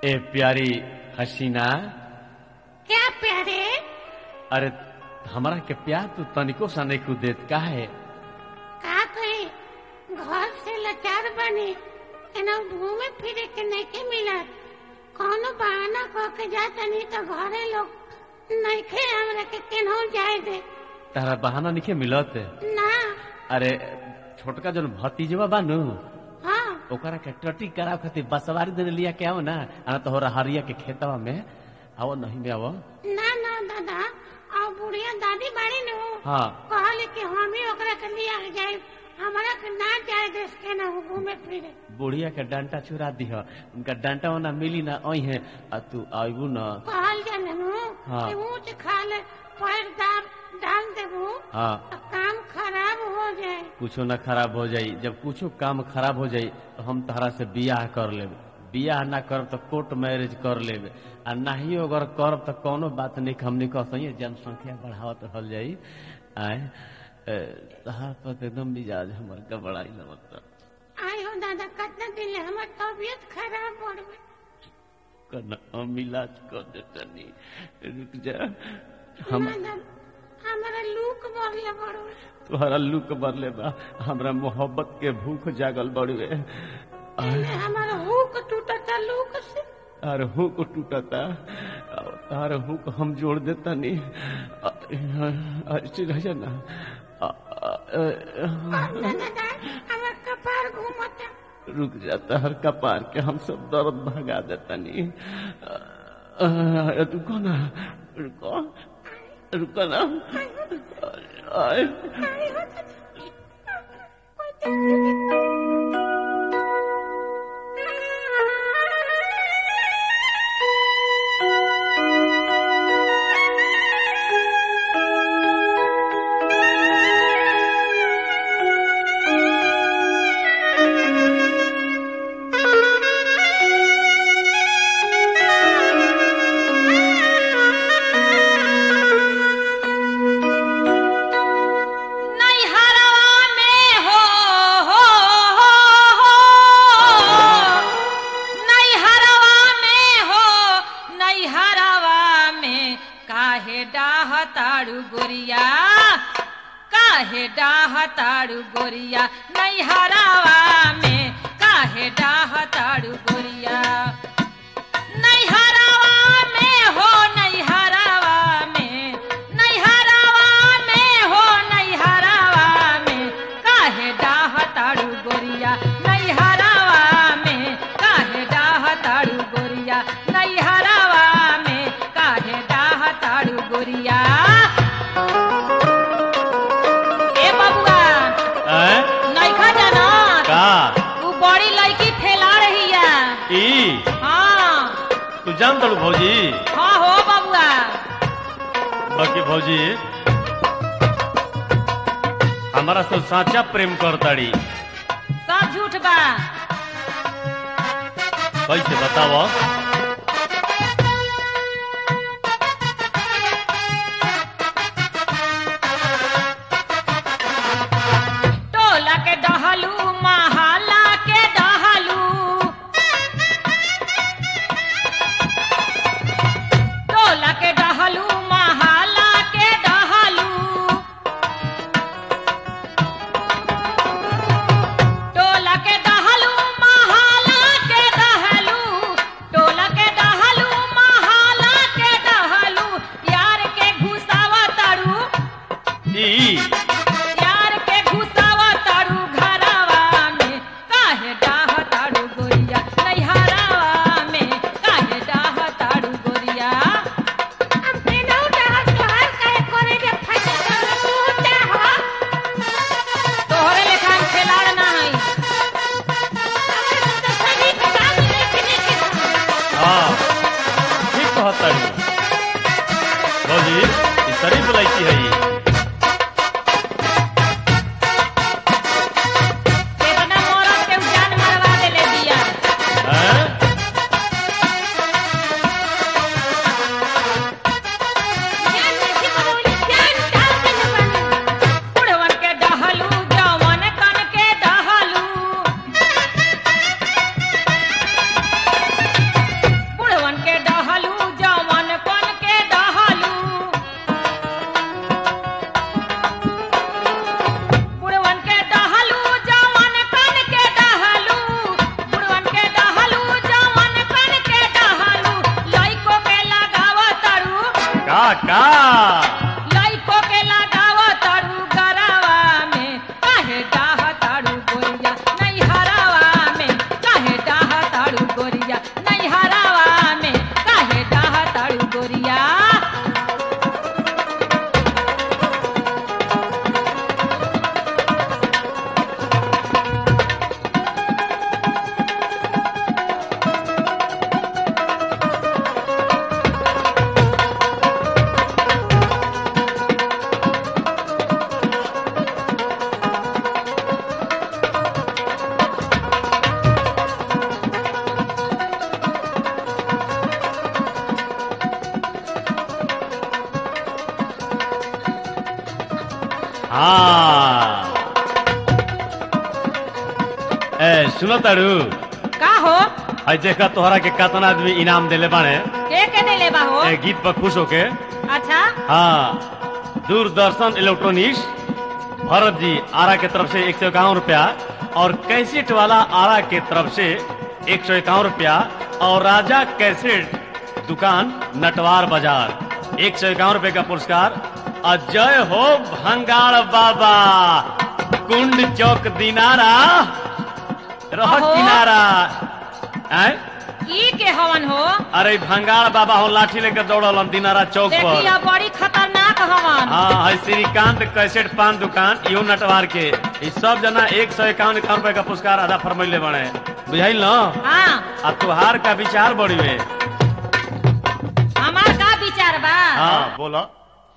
ए प्यारी हसीना क्या प्यारे अरे हमरा के प्यार तू तनिको सा नहीं कुछ देत काहे का कही घर से लाचार बनी एना घूमे फिरे के नहीं के मिलत कौनो बहाना कह के जाता नहीं तो घरे लोग नहीं खे हमरा के केनहू जाए दे तारा बहाना निके मिलत ना अरे छोटका जन भतीजवा बानू हाँ ओकरा के टटी कराव खातिर बसवारी देने लिया के आओ ना आना तो होरा हरिया के खेतवा में आओ नहीं में आओ ना ना दादा और बुढ़िया दादी बाड़ी नु हाँ कहले कि हम ही ओकरा के लिया के जाए हमारा के ना जाए देश के ना घूमे फिरे बुढ़िया के डंटा चुरा दिह उनका डंटा ओना मिली ना आई है आ तू आबू ना कहल जाने नु हाँ। कि ऊंच खा ले पैर दाब डाल देबू हाँ तो काम खराब हो जाए कुछो ना खराब हो जाई जब कुछो काम खराब हो जाई तो हम तहरा से बियाह कर लेब बियाह ना करब तो कोर्ट मैरिज कर लेब आ नाही अगर करब तो कोनो बात नहीं हमने कह सही जनसंख्या बढ़ावत रहल जाई आए ए, तहार पर तो एकदम मिजाज हमर गबड़ाई लगत आय हो दादा कितना दिन ले हमार तबीयत खराब बढ़ गई करना हम इलाज कर देतनी रुक जा हम दादा हमारा लूक बढ़ले बढ़ गई तुहरा लुक बदले बा हमरा मोहब्बत के भूख जागल बड़ुए पहले हमारा हुक टूटता लूक से तार हुक टूटता तार हुक हम जोड़ देता नहीं अच्छी रह ना आ, आ, आ, दादा हमार कपार घूमता रुक जाता हर कपार के हम सब दर्द भगा देता नहीं रुको ना रुको रुको ना आए आय हो दादा कोई तकलीफ नैहरवा में हो हो हो हो नैहरवा में हो नैहरवा में काहे डाह तारू गोरिया काहे डाह तारू गोरिया नैहरवा में काहे डाह तारू गोरिया नैहरवा में हो नैहरवा में नैहरवा में हो नैहरवा में काहे डाह तारू गोरिया नैहरवा में काहे डाह तारू गोरिया नैहरवा में काहे डाह तारू गोरिया ए बबुआ आए? नैखा जाना का तू बड़ी लड़की ठेला रही है ई हाँ तू जान तलू भौजी हाँ हो बबुआ बाकी भौजी हमारा तो साचा प्रेम करताड़ी सब झूठ बा कैसे बताओ टोला के डहलू महाला के डहलू टोला के डहलू महाला के डहलू टोला के डहलू महाला के डहलू टोला का लइको के लगाव तारू गरावा में काहे डाह तारू गोरिया नहीं हरावा में काहे डाह तारू गोरिया नहीं हरावा में काहे डाह तारू गोरिया हाँ ए सुनो तारू का हो आई देखा तोहरा के कतना आदमी इनाम देले बाने के के देले बा हो ए गीत पर खुश होके अच्छा हाँ दूरदर्शन इलेक्ट्रॉनिक्स भरत जी आरा के तरफ से एक सौ इक्यावन रुपया और कैसेट वाला आरा के तरफ से एक सौ इक्यावन रुपया और राजा कैसेट दुकान नटवार बाजार एक सौ इक्यावन रुपये का पुरस्कार अजय हो भंगाड़ बाबा कुंड चौक दिनारा रह अहो। किनारा आय? ई के हवन हो अरे भंगाड़ बाबा हो लाठी लेकर दौड़ल दिनारा चौक पर देखिए बड़ी खतरनाक हवन हाँ है श्रीकांत कैसेट पान दुकान यो नटवार के ई सब जना एक सौ इक्यावन इक्यावन रुपए का पुरस्कार आधा फरमैले बने बुझाइल न हाँ आ तुहार का विचार बड़ी में हमार का विचार बा हाँ बोलो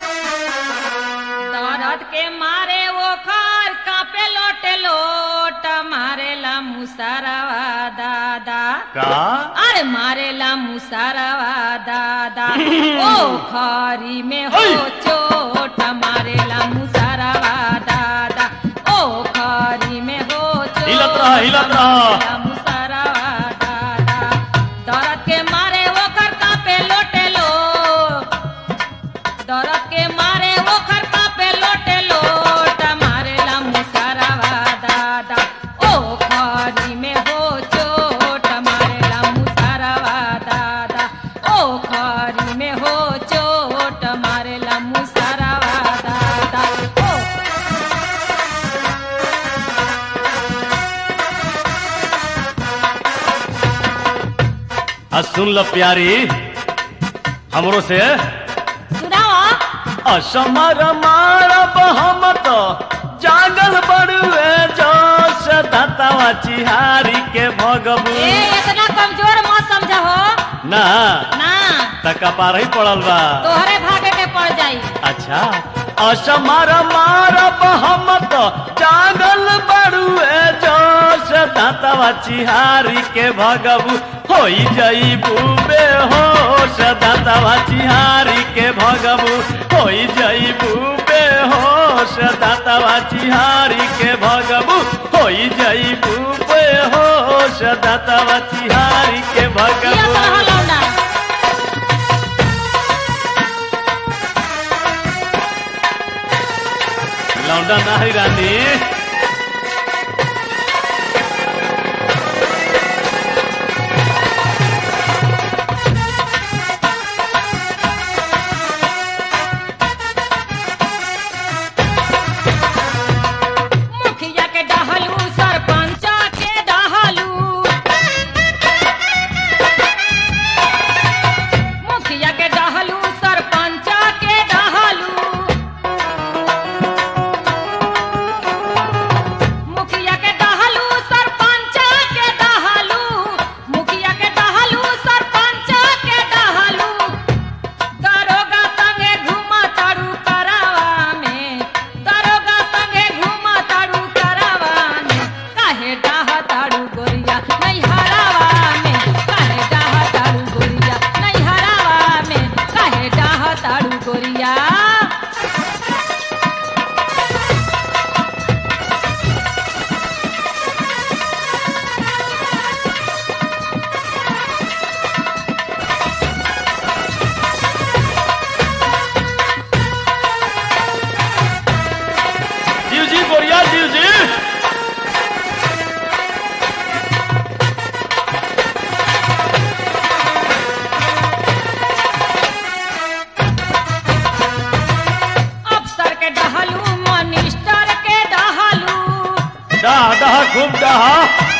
दर्द के मारे वो खार कापे लोटे लोट मारेला मुसारवा दादा का अरे मारेला मुसारवा दादा ओ खारी में हो ओय! चोट मारेला मुसारवा दादा ओ खारी में हो चोट हिलत रह, हिलत रह। मारेला मुसारवा दादा दर्द के मारे वो कर कापे लोटे लो दरद के मारे वो खरका पे लोटे लोट मारेला मुसारावा दादा ओ खारी में हो चोट मारेला मुसारावा दादा ओ खारी में हो चोट मारेला मुसारावा दादा ओ आ सुन लो प्यारी हमरो से सुनाओ असमर मारब हम तो जागल बड़ुए जोश दतवा चिहारी के भगबू ए इतना कमजोर मत समझ हो ना ना तका पार ही पड़ल बा तोहरे भागे के पड़ जाई अच्छा असमर मारब हम तो जागल बड़ुए जोश दातवा चिहारी के भगबू होई जईबू बेहोश दातवा चिहारी के भगबू होई जईबू बेहोश दातवा चिहारी के भगबू होई जईबू बेहोश दातवा चिहारी के किया भगबू तरह लौंडा लौंडा नाही रानी मुखिया के डहलू सरपंच के डहलू मुखिया के डहलू सरपंच के डहलू डहा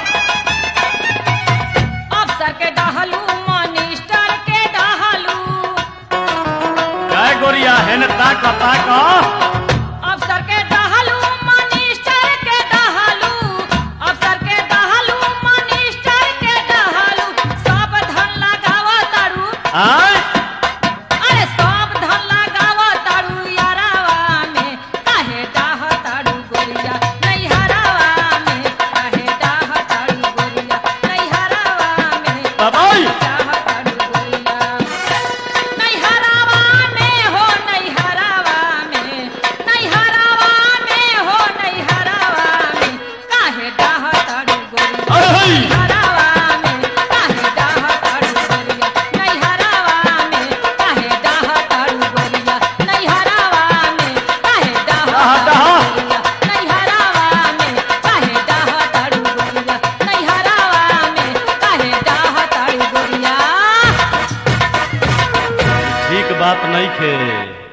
अफसर के डहलू मनिस्टर के डहलू काय गोरिया हेन ताक ताक अफसर के डहलू मनिस्टर के डहलू अफसर के डहलू मनिस्टर के डहलू सब धन लगावा तारू आय अरे सब धन लगावा तारू यारावा में काहे डाह तारू गोरिया नैहरावा में काहे डाह तारू गोरिया नैहरावा में बाबाई डाह तारू गोरिया नैहरावा में हो नैहरावा में नैहरावा में हो नैहरावा में काहे डाह तारू गोरिया अरे हई नैहरावा में काहे डाह तारू गोरिया नैहरावा में काहे डाह तारू गोरिया नैहरावा में काहे डाह डाह, डाह। गोरिया नैहरावा में काहे डाह तारू गोरिया नैहरावा में काहे डाह तारू गोरिया ठीक बात नहीं खे